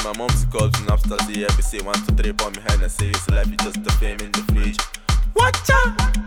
my mom's calls and after the every say one, two, three, pour me hand and say it's life, it's just a fame in the fridge. Watch out!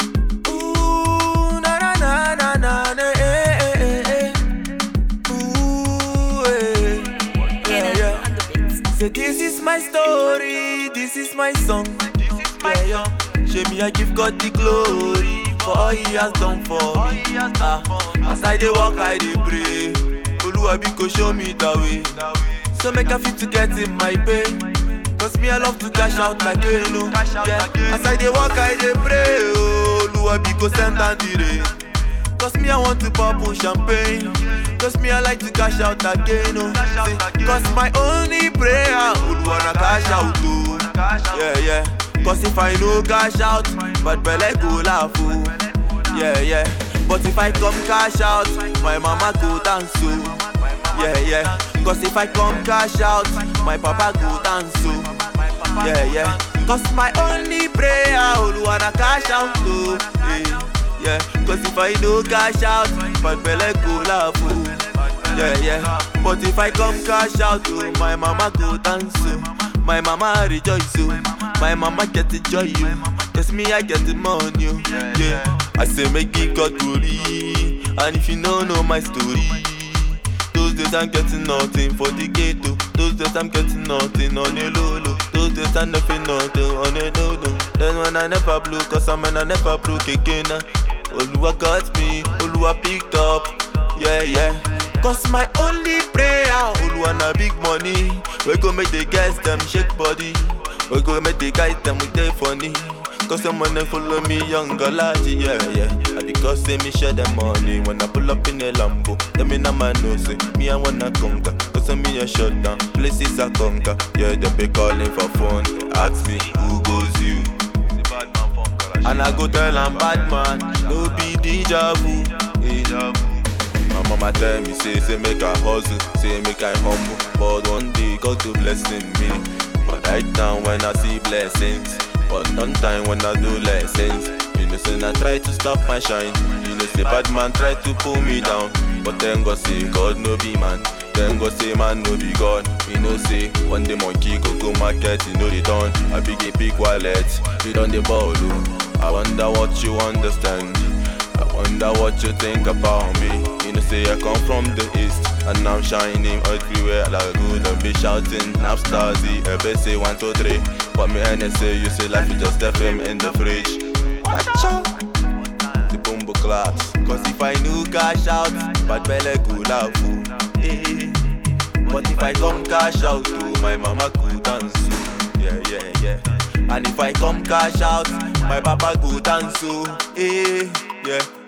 Ooh, na na na na na na, eh, eh, eh, eh. Ooh, eh. Yeah, yeah. Say this is my story, this is my song. Yeah, yeah. Show me I give God the glory for all He has done for me. Ah, as I dey walk, I dey pray. Oluwa biko show me the way. So make I fit to get in my pay. Cause me I love to cash out like you know. Yeah. As I dey walk, I dey pray. Oh, Oluwa biko send down the rain. Cause me I want to pop on champagne Cause me I like to cash out again oh. See, Cause my only prayer would wanna cash out too Yeah yeah Cause if I no cash out But belle go laugh oh. Yeah yeah But if I come cash out My mama go dance oh. Yeah yeah Cause if I come cash out My papa go dance oh. Yeah yeah Cause my only prayer would wanna cash out too yeah. Yeah, cause if I no cash out, but belle go laugh, oh. Yeah, yeah. But if I come cash out, oh, my mama go dance, oh. My mama rejoice, oh. My mama get the joy, oh. Cause me, I get the money, oh. Yeah, I say make it God glory. And if you don't know my story, those days I'm getting nothing for the ghetto. Those days I'm getting nothing on the low low. Those days I'm nothing nothing on the low low. Then when I never blew, cause I'm when I never broke again. uh, Oluwa got me, Oluwa picked up. Yeah, yeah. Cause my only prayer, Oluwa na big money. We go make the guys them shake body. We go make the guys them with their funny. Cause someone they follow me younger laddie, yeah, yeah. And because say me share the money when I pull up in a Lambo. Them in a man know say me I wanna conquer. Cause I'm me a shut down, places I conquer. Yeah, they be calling for phone. Ask me who goes you. And I go tell I'm bad man, no be deja vu. Deja vu. My mama tell me say say make I hustle, say make I humble. But one day God to blessing me. But right now when I see blessings, but none time when I do lessons. You know say I try to stop my shine. You know say bad man try to pull me down. But then God say God no be man. Then God say man no be God. You know say one day monkey go go market, you know they done. I big a big wallet, we done the ball. oh. I wonder what you understand. I wonder what you think about me. You know, say I come from the east, and I'm shining everywhere like good and be shouting. Napstazy, every say one, two, three. But me and say you say life is just FM in the fridge. Acha. The bumbo claps. Cause if I knew cash out, bad belly good out. Eh. But if I come cash out, too, my mama could dance. oh. Yeah, yeah, yeah. And if I come cash out, my papa go dance. oh. Eh. Yeah.